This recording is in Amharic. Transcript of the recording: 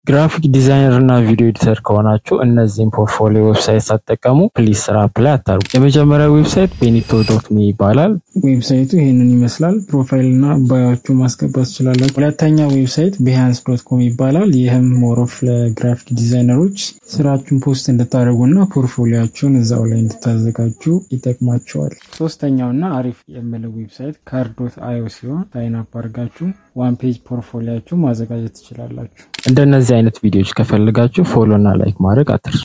ግራፊክ ዲዛይነር እና ቪዲዮ ኤዲተር ከሆናችሁ እነዚህን ፖርትፎሊዮ ዌብሳይት ሳትጠቀሙ ፕሊዝ ስራ አፕላይ አታርጉ። የመጀመሪያው ዌብሳይት ቤኒቶ ዶት ሚ ይባላል። ዌብሳይቱ ይህንን ይመስላል። ፕሮፋይል እና ባዮቹ ማስገባት ትችላላችሁ። ሁለተኛ ዌብሳይት ቢሃንስ ዶት ኮም ይባላል። ይህም ሞሮፍ ለግራፊክ ዲዛይነሮች ስራችሁን ፖስት እንድታደርጉ እና ፖርትፎሊያችሁን እዛው ላይ እንድታዘጋጁ ይጠቅማቸዋል። ሶስተኛው እና አሪፍ የምለው ዌብሳይት ካር ዶት አዮ ሲሆን ሳይን አፕ አድርጋችሁ ዋን ፔጅ ፖርትፎሊያችሁ ማዘጋጀት ትችላላችሁ። እንደነዚህ አይነት ቪዲዮዎች ከፈልጋችሁ ፎሎ እና ላይክ ማድረግ አትርሱ።